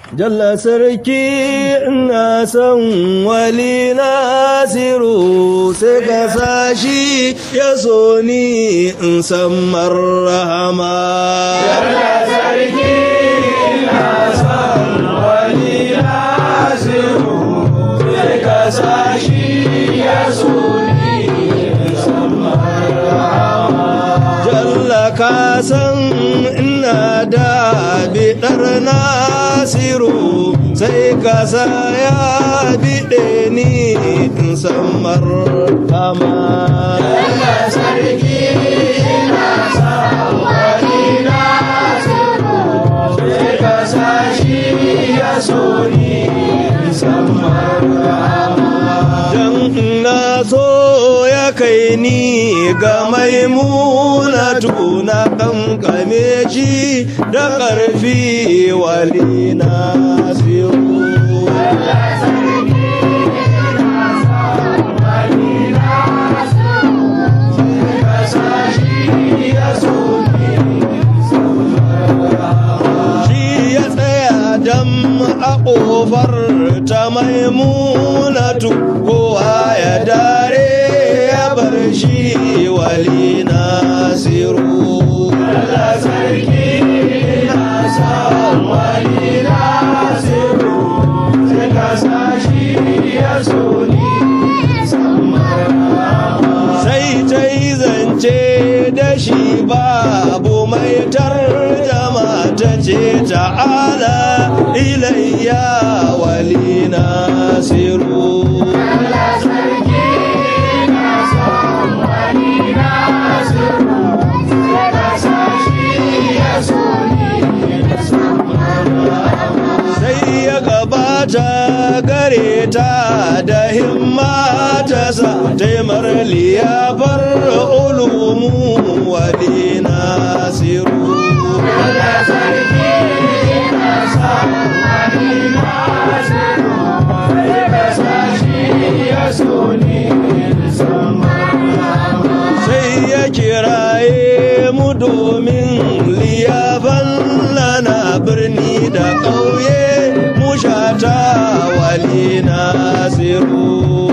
Jalla sarki ina son wali nasiru sai ka sashi ya so ni in san marhama. Jalla sarki ina son wali nasiru sai ka sashi ya so ni in san marhama. Jalla ka san ina da biɗar nasiru sai ka sa ya biɗe ni in san marhama. Jalla sarki ina san wani nasiru sai ka sa shi ya so ni in san marhama. Dan na so ya kai ni ga maimunatu na kankame shi da ƙarfi wali nasiru. Shi ya tsaya dam a ƙofar ta maimunatu kowa ya dare ya bar shi wali nasiru. Allah sarki na san wali nasiru sai ka sa shi ya so ni sai ta yi zance da shi babu mai tarjama ta ce ta'ala ilayya wali nasiru sai ya gabata gare ta da himma ta sa taimar liyafar ulumu wali nasiru sai ya kiraye mu domin liyafan lana birni da ƙauye mu shata wali nasiru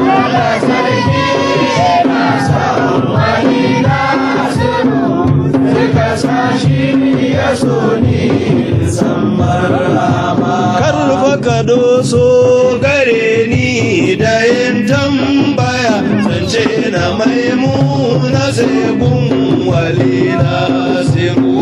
karfa ka doso gare ni da yin tambaya zance na maimuna segun wali nasiru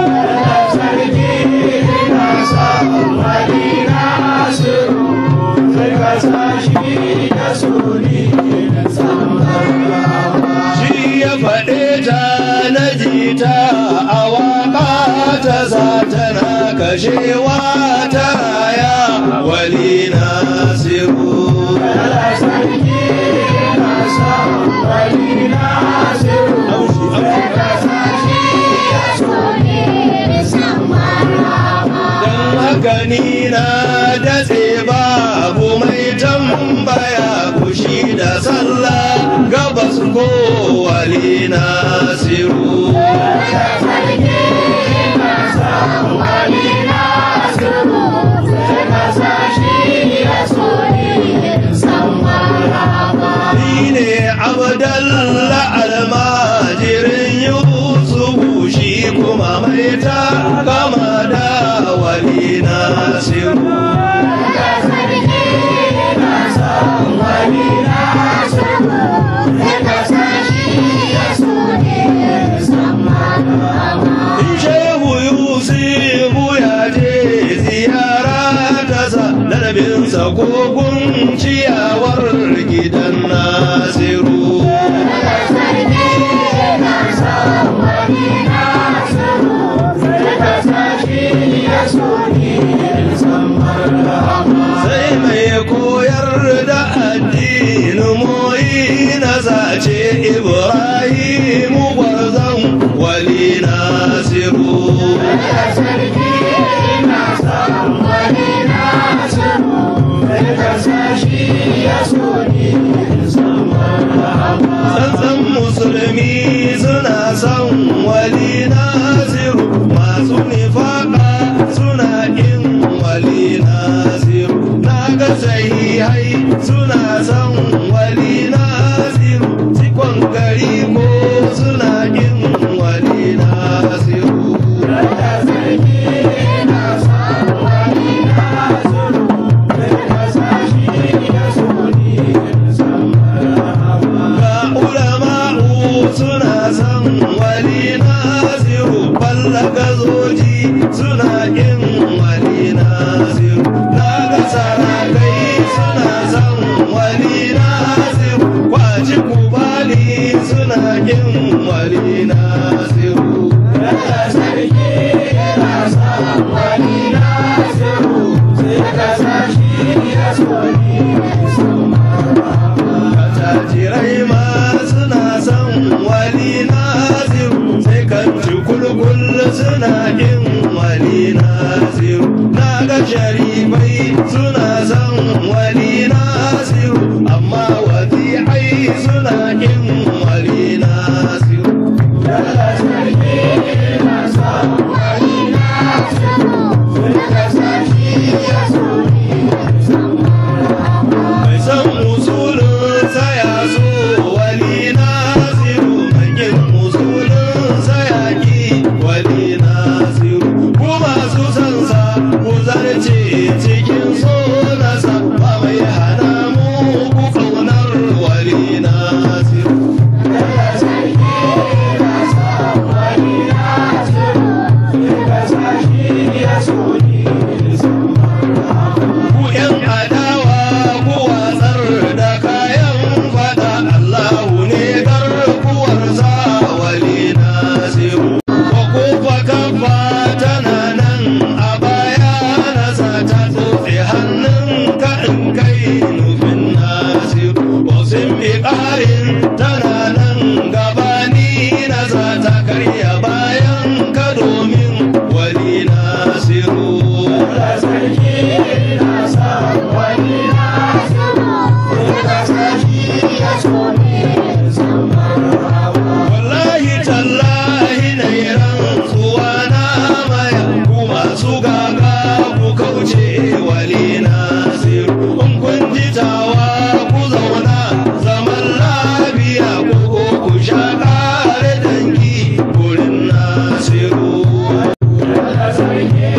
shi ya faɗe ta na jita a waƙa ta sa tana kashewa ta raya wali nasiru don haka ni na datse babu mai tambaya kushi da sallah gabas ko wali nasiru Ni ne abdalla almajirin yusufu shi kuma mai ta kama da wali nasiru In shehu yusufu ya je ziyara ta sa lalabinsa kogun ciyawar gidan nasiru sai mai koyar da addinin moyi na zace ibrahimu gwarzon wali nasiru tsantsan musulmi suna son wali nasiru masu nifaka suna in wali nasiru sharifai suna son wali nasiru amma wadi'ai suna kin wali nasiru mai san musulun saya so wali nasiru mai kin musulun saya ki wali nasiru ku masu san sa ku zarce cikin so nasa ba mai hana mu ku kaunar wali nasiru ku yan adawa ku watsar da kayan fada Allahu ne garkuwar sa wali nasiru ko kufa kafa tana nan a baya nasa ta tsotse hannun ka in kai nufin nasiru wasin bi ƙarin tana nan gabani nasa ta karya bayan ka domin wali nasiru wallahi tallahi na yi rantsuwa na maya ku masu gaga ku kauce wali nasiru in kun ji tawa ku zauna zaman lafiya ko ko ku sha kare dangi gurin nasiru